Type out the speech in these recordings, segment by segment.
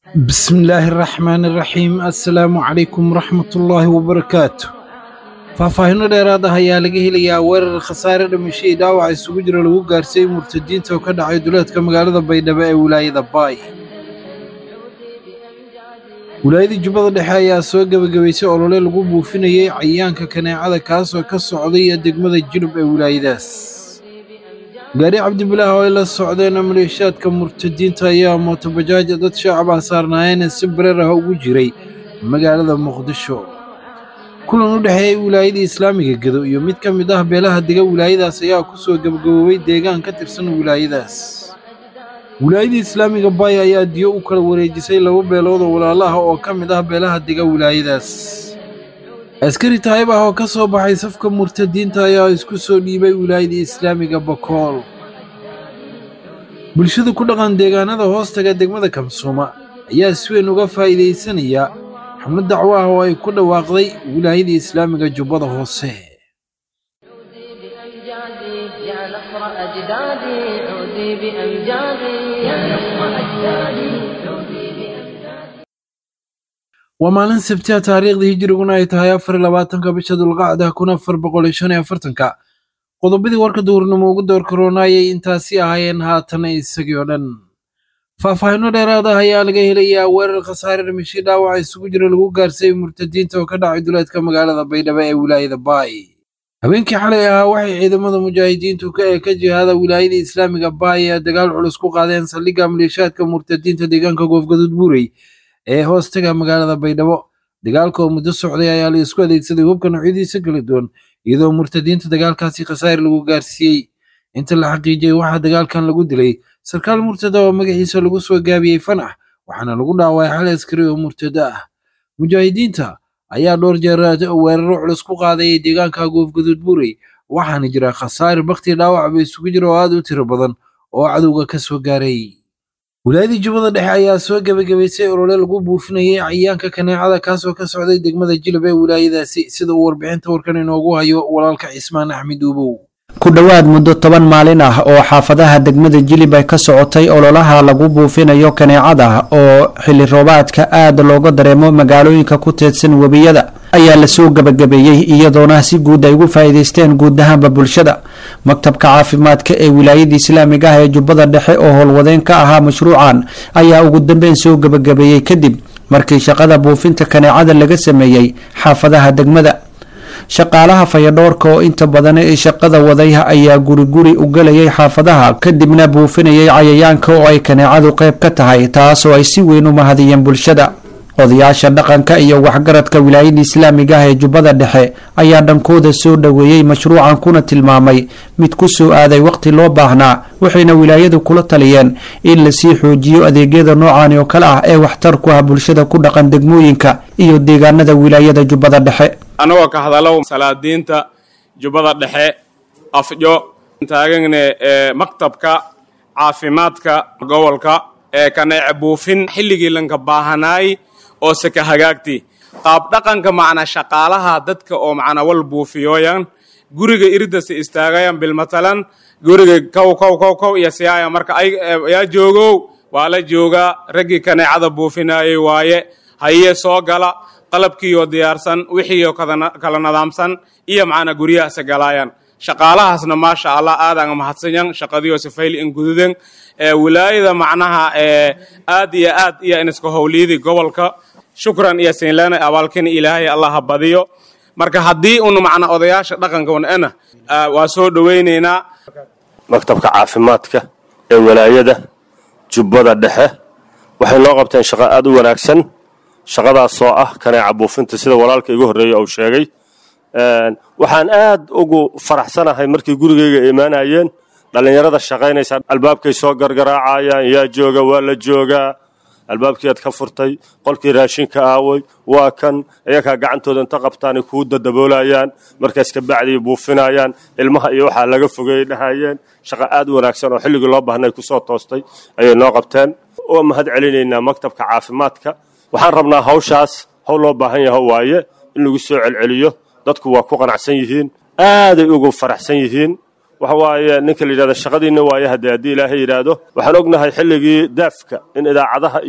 بسم الله الرحمن الرحيم السلام عليكم ورحمة الله وبركاته faahfaahinno dheeraad ah ayaa laga helayaa weerar khasaare dhimashadii dhaawac isugu jira lagu gaarsiiyey murtadiinta oo ka dhacay duleedka magaalada baydhabo ee wilaayada baay wilaayadii jubbada dhexe ayaa soo gebagabaysay olole lagu buufinayey cayaanka kaneecada kaasoo ka socday degmada jilub ee wilaayadaas gaari cabdibilaah oo ay la socdeen maleeshiyaadka murtadiinta ayaa mootobajaaj dad shacab ah saarnaayeen si bareer ah ugu jiray magaalada muqdisho kulan u dhexeeyey wilaayadii islaamiga gedo iyo mid ka mid ah beelaha dega wilaayadaas ayaa ku soo gebagaboobay deegaan ka tirsan wilaayadaas wilaayadii islaamiga baay ayaa diyo u kala wareejisay laba beelood oo walaalaha oo ka mid ah beelaha dega wilaayadaas askari taayib ah oo ka soo baxay safka murtadiinta ayaa isku soo dhiibay wilaayadii islaamiga bakool bulshada ku dhaqan deegaanada hoostaga degmada kamsuuma ayaa si weyn uga faa'iidaysanaya xubno dacwo ah oo ay ku dhawaaqday wilaayadii islaamiga jubbada hoose بأمجادي يا نصر أجدادي عودي بأمجادي يا نصر أجدادي عودي بأمجادي waa maalin sabtiya taariikhdii hijiriguna ay tahay afar iyo labaatanka bisha dulqacda kun afar boqol iyo shan iyo afartanka qodobadii warka duhurnimo ugu door karoonayay intaasi ahaayeen haatan isagii oo dhan faahfaahinno dheeraad ah ayaa laga helayaa weerar khasaare dhimashii dhaawaca isugu jira lagu gaarsiiyey murtadiinta oo ka dhacay duleedka magaalada baydhabo ee wilaayada baay habeenkii xalay ahaa waxay ciidamada mujaahidiintu ka ee ka jihaada wilaayada islaamiga baay ee dagaal culus ku qaadeen saldhigga maleeshiyaadka murtadiinta deegaanka goofgaduud buurey ee hoostaga magaalada baydhabo dagaalka oo muddo socday ayaa la isku adeegsaday hubka noocyadiisa kala duwan iyadoo murtadiinta dagaalkaasi khasaare lagu gaarsiiyey inta la xaqiijiyey waxaa dagaalkan lagu dilay sarkaal murtada oo magaciisa lagu soo gaabiyey fanax waxaana lagu dhaawacay xal askari oo murtada ah mujaahidiinta ayaa dhowr jeer weeraro culus ku qaadayay deegaanka goofgaduud buurey waxaana jira khasaare bakti dhaawacba isugu jira oo aad u tiro badan oo cadowga ka soo gaaray wilaayadii jubbada dhexe ayaa soo gebagabaysay olole lagu buufinayay cayaanka kaneecada kaasoo ka socday degmada jilab ee wilaayadaasi sida uu warbixinta warkan inoogu hayo walaalka cismaan axmed uubow ku dhowaad muddo toban maalin ah oo xaafadaha degmada jilib ay ka socotay ololaha lagu buufinayo kaneecada oo xilli roobaadka aad looga dareemo magaalooyinka ku teedsan webiyada ayaa lasoo gebagabeeyey iyadoona si guud ay ugu faa'iidaysteen guud ahaanba bulshada maktabka caafimaadka ee wilaayada islaamiga ah ee jubbada dhexe oo howlwadeen ka ahaa mashruucan ayaa ugu dambeyn soo gebagabeeyey kadib markii shaqada buufinta kaneecada laga sameeyey xaafadaha degmada shaqaalaha fayadhoorka oo inta badan ee shaqada wadayha ayaa guri guri u gelayay xaafadaha kadibna buufinayay cayayaanka oo ay kaneecadu qayb ka tahay taasoo ay si weyn u mahadiyeen bulshada odayaasha dhaqanka iyo waxgaradka wilaayada islaamiga ah ee jubbada dhexe ayaa dhankooda soo dhoweeyey mashruucan kuna tilmaamay mid ku soo aaday waqti loo baahnaa waxayna wilaayadu kula taliyeen in lasii xoojiyo adeegyada noocan oo kale ah ee waxtar ku ah bulshada ku dhaqan degmooyinka iyo deegaanada wilaayada jubbada dhexe anagoo ka hadalow salaadiinta jubbada dhexe afjo taagagne ee maktabka caafimaadka gobolka ee kaneece buufin xilligii lanka baahanaay oo seka hagaagti qaab dhaqanka macna shaqaalaha dadka oo macna wal buufiyooyan guriga iridase istaagayan bilmatalan guriga kow kow kow kow iyo siyaaya marka ay yaa joogow waa la joogaa raggii kaneecada buufinaayay waaye haye soo gala qalabkiioo diyaarsan wixiioo kala nadaamsan iyo macna guryahaase galaayan shaqaalahaasna maasha allah aadaan mahadsanyan shaqadiyo sifayl in gududen ee wilaayada macnaha ee aad iyo aad iyo iniska howliyadii gobolka shukran iyo siinleena abaalkin ilaahay allah ha badiyo marka haddii un macna odayaasha dhaqanka wanana waa soo dhowaynaynaa maktabka caafimaadka ee walaayada jubbada dhexe waxay noo qabteen shaqo aad u wanaagsan shaqadaasoo ah kaneeca buufinta sida walaalka igu horreeya uu sheegay waxaan aad ugu faraxsanahay markii gurigayga imaanayeen dhallinyarada shaqaynaysa albaabkay soo gargaraacayaan yaa jooga waa la joogaa albaabkiiaad ka furtay qolkii raashinka aaway waa kan iyakaa gacantooda inta qabtaanay kuu dadaboolayaan markaas ka bacdii buufinayaan ilmaha iyo waxaa laga fogeyay dhahayeen shaqo aad u wanaagsan oo xilligii loo baahnay kusoo toostay ayay noo qabteen waa mahad celinaynaa maktabka caafimaadka waxaan rabnaa hawshaas hawl loo baahan yaho waaye in lagu soo celceliyo dadku waa ku qanacsan yihiin aaday ugu faraxsan yihiin waxa waaye ninka la yidhahda shaqadiinna waaye haddee haddii ilaahay yidhaahdo waxaan ognahay xilligii daafka in idaacadaha iyo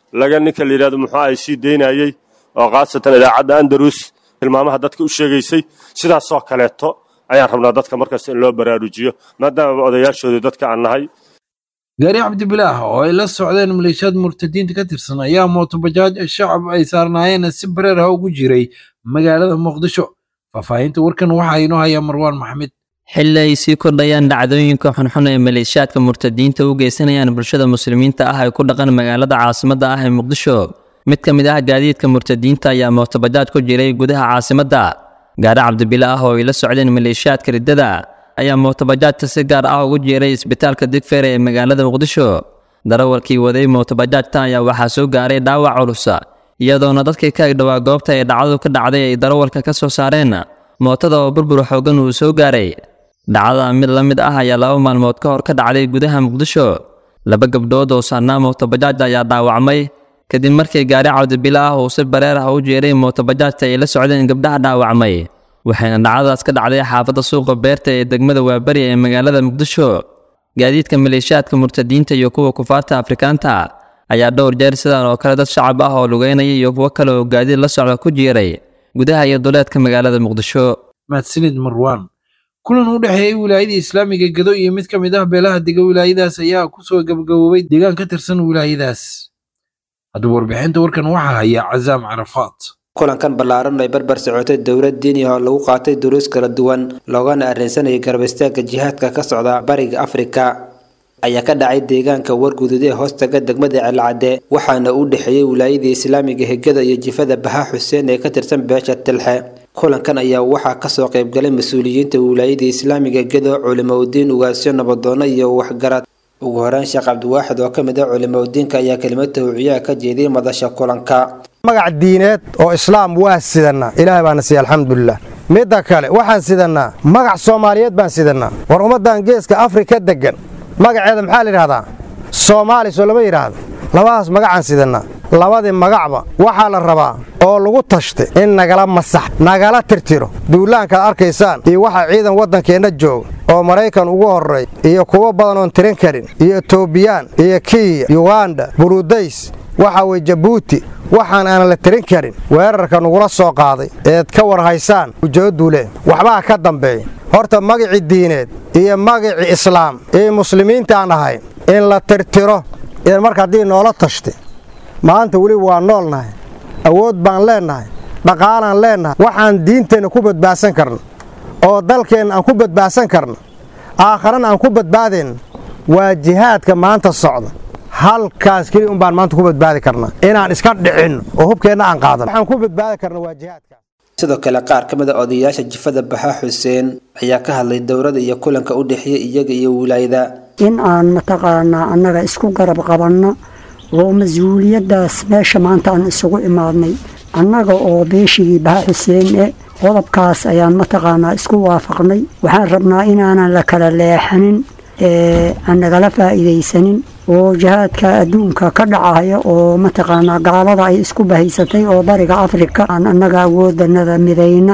laga ninka la yidhahdo muxuu ay sii daynayey oo khaasatan idaacadda andalus tilmaamaha dadka u sheegaysay sidaasoo kaleeto ayaan rabnaa dadka markasta in loo baraarujiyo maadaamaba odayaashoodii dadka aan nahay gaari cabdibilaah oo ay la socdeen maleeshiyaad murtadiinta ka tirsan ayaa mootobajaaj shacab ay saarnaayeen si bareer ah ugu jiray magaalada muqdisho faahfaahinta warkan waxaa inoo haya marwaan maxamed xilli ay sii kordhayaan dhacdooyinka xunxun ee maleeshiyaadka murtadiinta u geysanayaan bulshada muslimiinta ah ay ku dhaqan magaalada caasimadda ah ee muqdisho mid ka mid ah gaadiidka murtadiinta ayaa mootobajaaj ku jiray gudaha caasimadda gaari cabdibila ah oo ay la socdeen maleeshiyaadka riddada ayaa mootobajaajta si gaar ah ugu jiiray isbitaalka digfeere ee magaalada muqdisho darawalkii waday mootobajaajta ayaa waxaa soo gaaray dhaawac culusa iyadoona dadkii ka agdhowaa goobta ay dhacdadu ka dhacday ay darawalka ka soo saareen mootada oo burbur xoogan uu soo gaaray dhacdada mid la mid ah ayaa laba maalmood ka hor ka dhacday gudaha muqdisho laba gabdhood oo saarnaa mootobajaaj ayaa dhaawacmay kadib markii gaari cabdibila ah uu si bareer ah u jeeray mootobajaajta ay la socdeen gabdhaha dhaawacmay waxayna dhacdadaas ka dhacday xaafadda suuqa beerta ee degmada waabari ee magaalada muqdisho gaadiidka maleeshiyaadka murtadiinta iyo kuwa kufaarta afrikaanta ayaa dhowr jeer sidan oo kale dad shacab ah oo lugeynaya iyo kuwo kale oo gaadiid la socda ku jiiray gudaha iyo duleedka magaalada muqdisho mahadsanid marwaan kulan u dhexeeyey wilaayada islaamiga gedo iyo mid ka mid ah beelaha dega wilaayadaas ayaa kusoo gabagaboobay deegaan ka tirsan wilaayadaas haddaba warbixinta warkan waxaa haya cazaam carafaat kulankan ballaaran ay barbar socotay dowlad diini oo lagu qaatay duruus kala duwan loogana arrinsanayay garab istaagga jihaadka ka socda bariga afrika ayaa ka dhacay deegaanka wargudud ee hoostaga degmada celcadde waxaana u dhexeeyey wilaayadii islaamiga hegada iyo jifada baha xuseen ee ka tirsan beesha tilxe kulankan ayaa waxaa kasoo qaybgalay mas-uuliyiinta wilaayadii islaamiga gedo culimoudiin ugaasyo nabadoono iyo waxgarad ugu horeyn sheekh cabdiwaaxid oo ka mid ah culimoudiinka ayaa kelimad tawciyaha ka jeediyey madasha kulanka magac diineed oo islaam waa sidannaa ilaahay baana siiya alxamdulilah midda kale waxaan sidannaa magac soomaaliyeed baan sidannaa war ummaddan geeska afrika deggan magaceeda maxaa la yidhahdaa soomaali soo lama yidhaahdo labadaas magacaan sidannaa labadii magacba waxaa la rabaa oo lagu tashtay in nagala masax nagala tirtiro duulaankaad arkaysaan iyo waxaa ciidan waddankeenna jooga oo maraykan ugu horray iyo kuwo badan oon tirin karin iyo etobiyaan iyo kiya yuganda burudays waxa weye jabuuti waxaan aanan la tirin karin weerarka nugula soo qaaday eed ka war haysaan ujeeddule waxbaa ka dambeeya horta magicii diineed iyo magicii islaam iyo muslimiintaan ahayn in la tirtiro in marka haddii noola tashtay maanta weli waa noolnahay awood baan leennahay dhaqaalaan leennahay waxaan diinteenna ku badbaadsan karna oo dalkeenna aan ku badbaadsan karna aakharana aan ku badbaadayna waa jihaadka maanta socda halkaas keli un baan maanta ku badbaadi karnaa inaan iska dhicinno oo hubkeenna aan qaadano waxaan ku badbaadi karna waa jihaadkaas sidoo kale qaar ka mid a odayaasha jifada baxa xuseen ayaa ka hadlay dowladda iyo kulanka u dhexeeya iyaga iyo wilaayada in aan mataqaanaa annaga isku garab qabanno oo mas-uuliyaddaas meesha maanta aan isugu imaadnay annaga oo beeshigii baha xuseen e qodobkaas ayaan mataqaanaa isku waafaqnay waxaan rabnaa inaanan la kala leexanin ee aan nagala faa'iidaysanin oo jihaadka adduunka ka dhacaya oo mataqaanaa gaalada ay isku bahaysatay oo bariga afrika aan annaga awoodanada midayna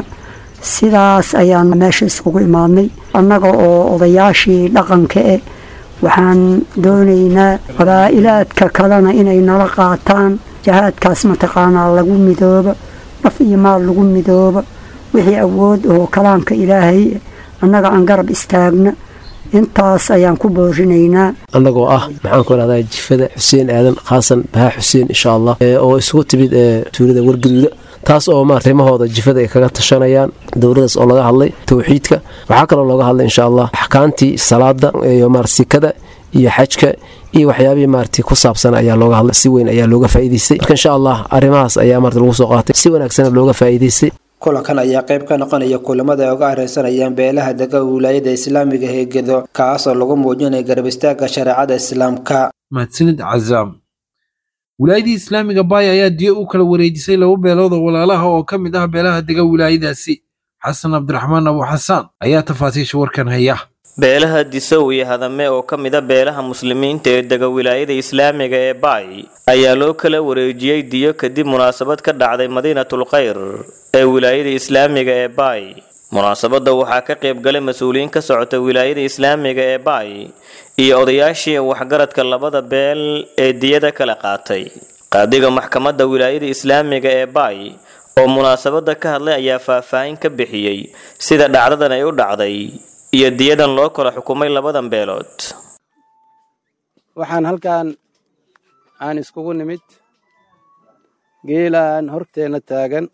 sidaas ayaan meesha iskugu imaadnay annaga oo odayaashii dhaqanka eh waxaan doonaynaa qabaa'ilaadka kalena inay nala qaataan jihaadkaas mataqaanaa lagu midooba naf iyo maal lagu midooba wixii awood oo kalaamka ilaahay annaga aan garab istaagna intaas ayaan ku boorinaynaa annagoo ah maxaan ku idhahdaa jifada xuseen aadan khaasan bahaa xuseen insha allah oo isugu timid tuulada wargaduuda taas oo ma arrimahooda jifada ay kaga tashanayaan dowladaas oo laga hadlay towxiidka waxaa kaloo looga hadlay insha allah axkaamtii salaada iyo maarsikada iyo xajka iyo waxyaabihii maarti ku saabsan ayaa looga hadlay si weyn ayaa looga faa'iidaystay marka insha allah arrimahaas ayaa maarti lagu soo qaatay si wanaagsan looga faa'iidaystay kulankan ayaa qayb ka noqonaya kulamada ay uga areysanayaan beelaha dega wilaayada islaamiga ee gedo kaasoo lagu muujinaya garab istaagga shareecada islaamka mahadsanid cazaam wilaayadii islaamiga baaya ayaa diyo u kala wareejisay laba beelood oo walaalaha oo ka mid ah beelaha dega wilaayadaasi xasan cabdiraxmaan abu xasaan ayaa tafaasiisha warkan haya beelaha disow iyo hadame oo ka mid a beelaha muslimiinta ee dega wilaayada islaamiga ee baay ayaa loo kala wareejiyey diyo kadib munaasabad ka dhacday madiinatul khayr ee wilaayada islaamiga ee baay munaasabadda waxaa ka qayb galay mas-uuliyiin ka socota wilaayada islaamiga ee baay iyo odayaashii waxgaradka labada beel ee diyada kala qaatay qaadiga maxkamadda wilaayada islaamiga ee baay oo munaasabada ka hadlay ayaa faahfaahin ka bixiyey sida dhacdadan ay u dhacday iyo diyadan loo kala xukumay labadan beelood waxaan halkan aan iskugu nimid geelaan horteenna taagan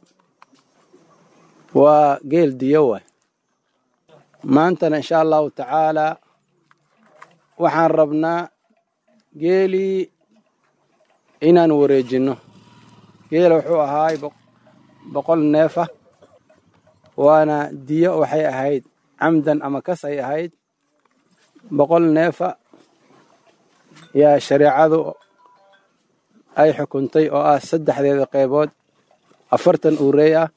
waa geel diyo waay maantana insha allahu tacaalaa waxaan rabnaa geelii inaan wareejinno geela wuxuu ahaay boqol neefa waana diyo waxay ahayd camdan ama kas ay ahayd boqol neefa yaa shareecadu ay xukuntay oo ah saddexdeeda qaybood afartan uurey ah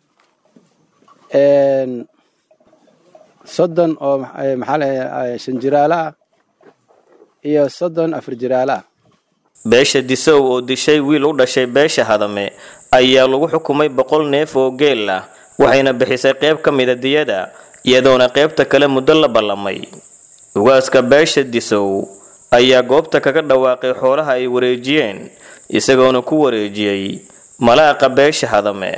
soddon oo maxaa la shan jiraalo ah iyo soddon afar jiraalo ah beesha disow oo dishay wiil u dhashay beesha hadame ayaa lagu xukumay boqol neef oo geel ah waxayna bixisay qayb ka mida diyada iyadoona qaybta kale muddo la ballamay ugaaska beesha disow ayaa goobta kaga dhawaaqay xoolaha ay wareejiyeen isagoona ku wareejiyey malaaqa beesha hadame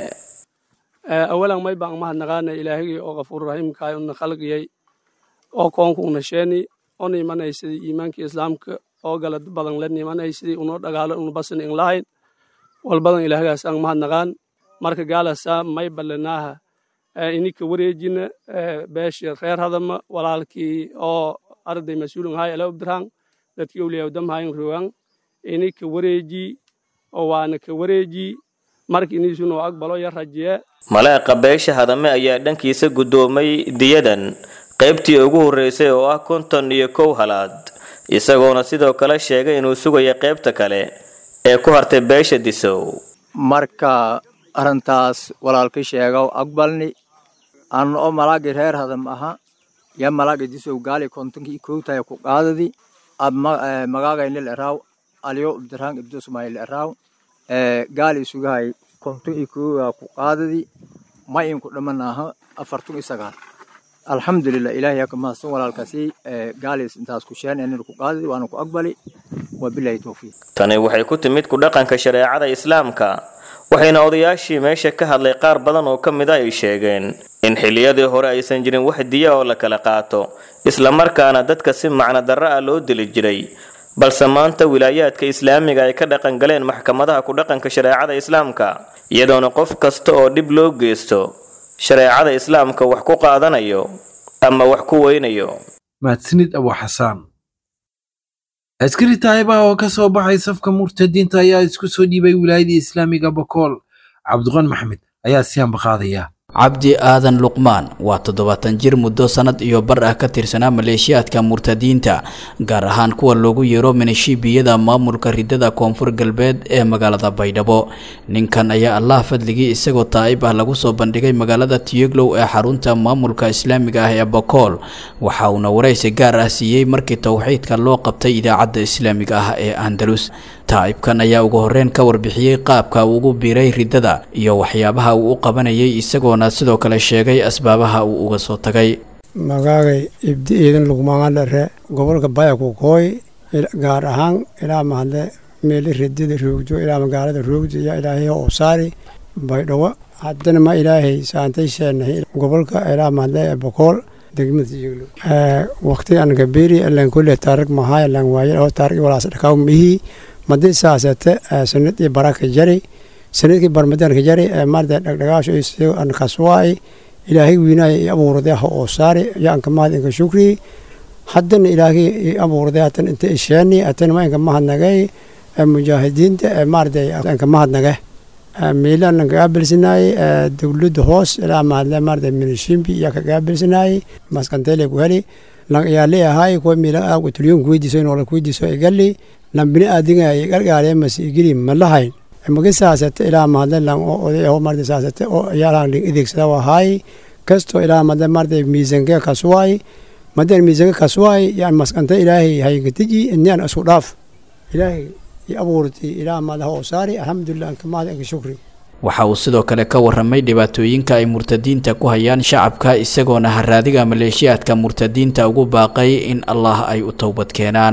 awalan may baan mahadnaqaana ilaahigii oo qafuurraxiimkaay una khalqiyey oo koonku una sheeni ona imanaysidii iimaankii islaamka oo gala badan la nimanaysidii unoo dhagaalo una basin in lahayn walbadan ilaahgaas aan mahadnaqaan marka gaalasa may ballanaaha ininka wareejina beesha reer hadama walaalkii oo arday mas-uulin hay ala ubdiraan dadkii awliyaa damhayn rogan ininka wareeji oo waana ka wareeji marka iniisuna aqbalo ya rajiye malaaqa beesha hadame ayaa dhankiisa guddoomay diyadan qaybtii ugu horreysay oo ah konton iyo kow halaad isagoona sidoo kale sheegay inuu sugaya qaybta kale ee ku hartay beesha disow marka arrintaas walaalka sheegow aqbalni anna oo malaagii reer hadam aha ya malaaga disow gaali kontonkii kowtaya ku qaadadi ab magaagaynil eraaw aliyo ibdiraan ibdo sumaayil eraaw gaali isugahay konton iyo koowa ku qaadadi ma inku dhaman aha afartun iyo sagaal alxamdulilah ilaahay yaa ka mahadsan walaalkaasi gaalis intaas ku sheen inaynu ku qaadadi waana ku aqbali wabilahi towfiiq tani waxay ku timid ku dhaqanka shareecada islaamka waxayna odayaashii meesha ka hadlay qaar badan oo ka mid a ay sheegeen in xilliyadii hore aysan jirin wax diya oo la kala qaato islamarkaana dadka si macno darro ah loo dili jiray balse maanta wilaayaadka islaamiga ay ka dhaqan galeen maxkamadaha ku dhaqanka shareecada islaamka iyadoona qof kasta oo dhib loo geysto shareecada islaamka wax ku qaadanayo ama wax ku weynayo mahadsanid abu xasaan askari taayibaha oo ka soo baxay safka murtadiinta ayaa isku soo dhiibay wilaayadii islaamiga bokool cabdiqan maxmed ayaa si ambaqaadaya cabdi aadan luqmaan waa toddobaatan jir muddo sannad iyo bar ah ka tirsanaa maleeshiyaadka murtadiinta gaar ahaan kuwa loogu yeero minishiibiyada maamulka ridada koonfur galbeed ee magaalada baydhabo ninkan ayaa allah fadligii isagoo taa'ib ah lagu soo bandhigay magaalada tiyeglow ee xarunta maamulka islaamiga ah ee bokool waxa uuna waraysi gaar ah siiyey markii towxiidka loo qabtay idaacadda islaamiga ah ee andalus taa'ibkan ayaa ugu horreyn ka warbixiyey qaabka uu ugu biiray riddada iyo waxyaabaha uu u qabanayay isagoona sidoo kale sheegay asbaabaha uu uga soo tagay magaagay ibdi iidan lugmaangadhere gobolka bayaku kooy gaar ahaan ilaa mahadle meeli ridida roogjo ilaa magaalada roogjo iyo ilaahay oo saari baydhawo haddana ma ilaahay saantay sheenahay gobolka ilaa mahadle bokool degmada jiglo waqti an gabeeri alan kulle taarig mahaay alan waaye oo taarig walaas dhakaw mihii madi saasate sanad iyo baraka jari sanadkii barmadanka jari maarda dhagdhagaasho iyo an kaswaay ilaahay wiinaaya i abuurday ha oo saari iyo anka mahad inka shukri haddana ilaahay i abuurday hatan inta isheeni hatan ma inka mahadnagay mujaahidiinta maarda anka mahadnage miilan an kagaabilsanaayey dowladda hoos ilaa mahadle maarda minishimbi iyo kagaabilsanaayey maskantele ku heli lan iyaali ahaay kuwa miila aagu tulyon kuweydiiso inoola kuweydiiso igali lan bini aadinga ay galgaale mas igili malahayn magi saasate ilaa mahadle lan oo oday aho maarda saasate oo iyaalahan ling ideegsada ahaay kasto ilaa mahadle maarda miisanke kasuwaay madan miisanke kasuwaay yaan maskante ilaahay hayinkatiji inaan isku dhaaf ilaahay i abuurtay ilaa mahadle oo saari alxamdulilah anka mahad anka shukri waxa uu sidoo kale ka warramay dhibaatooyinka ay murtadiinta ku hayaan shacabka isagoona haraadiga maleeshiyaadka murtadiinta ugu baaqay in allah ay u towbad keenaan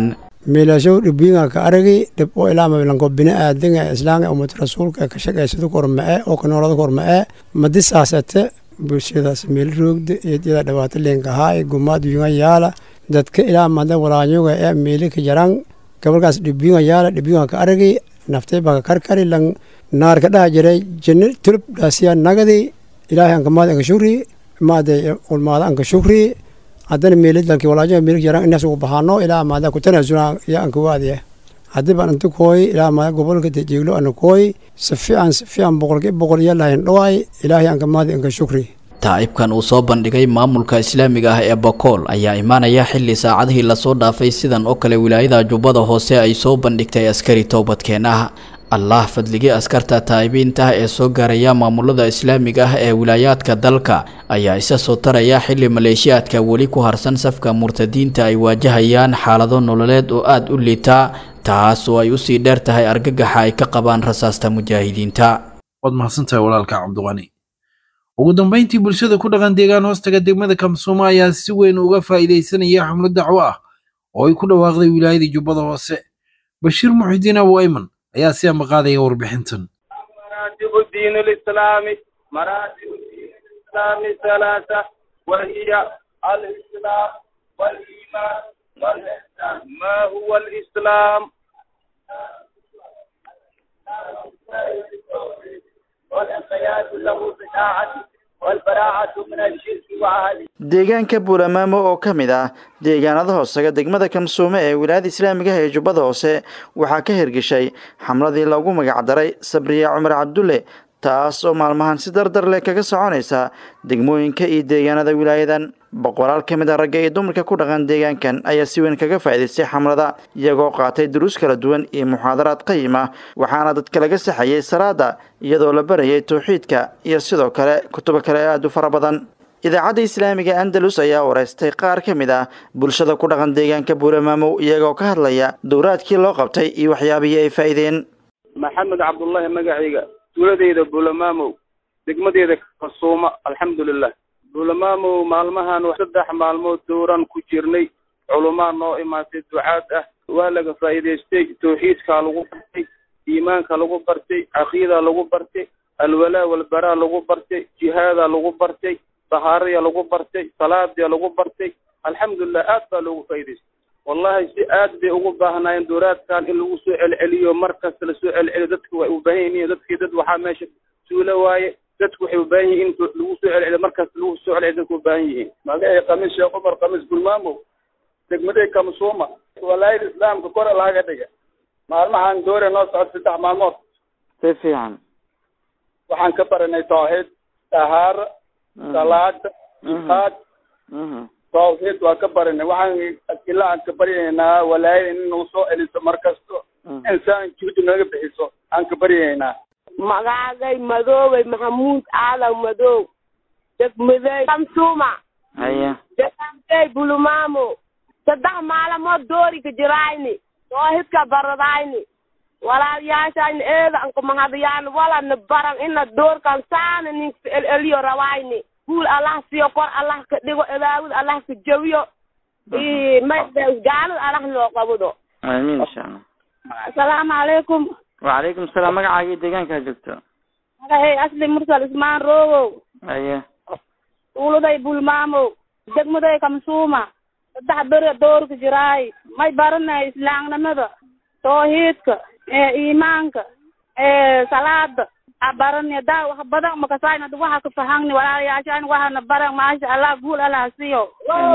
meelashow dhibiinga ka aragi dhib oo ilaama lanko bini aadinga islaanga ummad rasuulka ka shaqaysada korma'e oo ka noolada korma'e madisaasate bulshadaas meel roogda eedyada dhibaato leenkahaa gumaad yunga yaala dadka ilaa mada walaanyoga ee meeli ka jaraan gabalkaas dhibiinga yaala dhibiinga ka aragi naftay baa ka karkari lang naar ka dhaha jiray jinni tulub dhaasiya nagadi ilaahay anka maad anka shukri maade ulmaada anka shukri haddana meelid lanki walaajo meeli jaraan inaas ugu baxaano ilaa maada ku tanaasula ya anka waadiya haddii baan inta kooy ilaa maada gobolka dejiiglo ana kooy si fiican si fiican boqolkiiba boqol iyo lahayn dhawaay ilaahay anka maadi anka shukri taa'ibkan uu soo bandhigay maamulka islaamiga ah ee bakool ayaa imaanaya xilli saacadihii lasoo dhaafay sidan oo kale wilaayada jubbada hoose ay soo bandhigtay askari toobadkeen ah allah fadligii askarta taa'ibiinta ah ee soo gaaraya maamulada islaamiga ah ee wilaayaadka dalka ayaa isa soo taraya xilli maleeshiyaadka weli ku harsan safka murtadiinta ay waajahayaan xaalado nololeed oo aada u liitaa taas oo ay usii dheer tahay argagaxa ay ka qabaan rasaasta mujaahidiinta waad mahadsantahay walaalka cabdiqani ugu dambayntii bulshada ku dhaqan deegaan hoostaga degmada kamsuuma ayaa si weyn uga faa'iidaysanaya xamlo dacwo ah oo ay ku dhawaaqday wilaayadii jubbada hoose bashiir muxidiin abu ayman ayaa si ambaqaadaya warbixintan مراتب الدين الإسلامي مراتب الدين الإسلامي ثلاثة وهي الإسلام والإيمان والإحسان ما هو الإسلام؟ والانقياد له بطاعة والبراعة من الشرك وأهله deegaanka buulamaamo oo ka mid ah deegaanada hoosaga degmada kamsuume ee wilaayada islaamiga ah ee jubbada hoose waxaa ka hirgeshay xamladii loogu magacdaray sabriya cumar cabdulle taas oo maalmahan si dardar leh kaga soconaysa degmooyinka iyo deegaanada wilaayadan boqolaal ka mid a ragga iyo dumarka ku dhaqan deegaankan ayaa si weyn kaga faa'iidaystay xamlada iyagoo qaatay duruus kala duwan iyo muxaadaraad qayim ah waxaana dadka laga saxayay salaada iyadoo la barayay towxiidka iyo sidoo kale kutubo kale aada u fara badan idaacadda islaamiga andalus ayaa wareystay qaar ka mid ah bulshada ku dhaqan deegaanka buulamaamow iyagoo ka hadlaya dowraadkii loo qabtay iyo waxyaabihii ay faa'iideen maxamed cabdullaahi magacayga tuuladeyda buulamaamow degmadeeda kasuuma alxamdulilah buulamaamow maalmahan saddex maalmood dowran ku jirnay culumaa noo imaatay ducaad ah waa laga faa'iidaystay tawxiidkaa lagu bartay iimaanka lagu bartay caqiida lagu bartay alwalaa walbaraa lagu bartay jihaadaa lagu bartay tahaaraya lagu bartay salaadia lagu bartay alxamdulilah aad baa loogu faa'idaystay wallahi si aad bay ugu baahnaayeen dowraadkan in lagu soo celceliyo markasta lasoo celceliyo dadka way u baahan yihiin dadkii dad waxaa meesha suulo waaye dadku waxay u baahan yihiin in lagu soo celceliyo markasta lagu soo celceliyo dadku u baahan yihiin magacay khamiis sheekh cumar khamiis gulmaamow degmaday kamsuuma walaayada islaamka kore laga dhiga maalmahan doore noo socod saddex maalmood si fiican waxaan ka baranay tawxiid tahaara salaada jihaad tawxiid waa ka baranay waxaan ilaa aan ka baryaynaa walaayada in nagu soo celiso markasto insaan juhdi naga bixiso aan ka baryaynaa magaagay madoobay maxamuud aadan madow degmaday kamsuuma haya degankay bulumaamo saddex maalmood doori ka jirayni toohidka baradayni walaalyaashayni eeda anka mahadiyaan walana baran ina doorkan saana ninka eleliyo rawayni guul allah siyo kor allah ka dhigo edaawid allah ka jawiyo may gaalada allah loo qabudo amiin insha allah asalaamu calaykum wacalaykum salaam magacaagii deegaankaa joogto magacay asli mursal ismaan roogow haya tuuladay bulmaamow degmaday kamsuuma saddex bere doorka jiraay may baranay islaamnimada tawxiidka ee iimaanka ee salaada a barani daa wax badan makasayna waxa ka fahangni walaalayaashaan waxana baran maasha allah guul allah siyo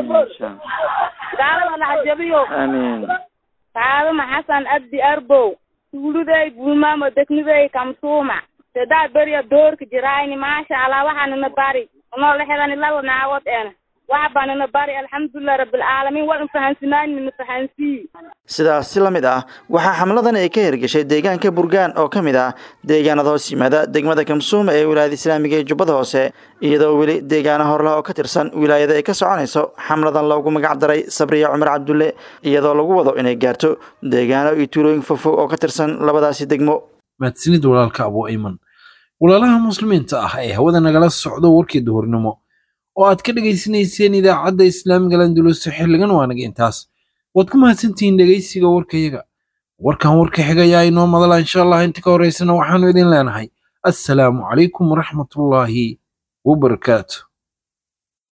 gaalada allah jabiyo amiin kaadama xasan abdi arbow tuuladay bulmaamo degmaday kamsuuma saddex beriya doorka jiraayni maasha allah waxaanana bari noo lexdani laba naawood ena wax baanana bari alxamdulilah rabbilcaalamiin waan fahansinaayn mina fahansii sidaas si la mid ah waxaa xamladan ay ka hirgeshay deegaanka burgaan oo ka mid ah deegaanada hoos yimaada degmada kamsuuma ee wilaayada islaamiga ee jubbada hoose iyadoo weli deegaana horleh oo ka tirsan wilaayada ay ka soconayso xamladan loogu magac daray sabriya cumar cabdulle iyadoo lagu wado inay gaarto deegaano iyo tuulooyin fogfog oo ka tirsan labadaasi degmo mahadsanid walaalka abu ayman walaalaha muslimiinta ah ee hawada nagala socdo warkii duhurnimo oo aad ka dhegaysanayseen idaacadda islaamiga landulus xilligan waanaga intaas waad ku mahadsantihiin dhegaysiga warkayaga warkan warka xigayaa inoo madala insha allah inta ka horeysana waxaanu idin leenahay assalaamu calaykum waraxmatullaahi wabarakaatu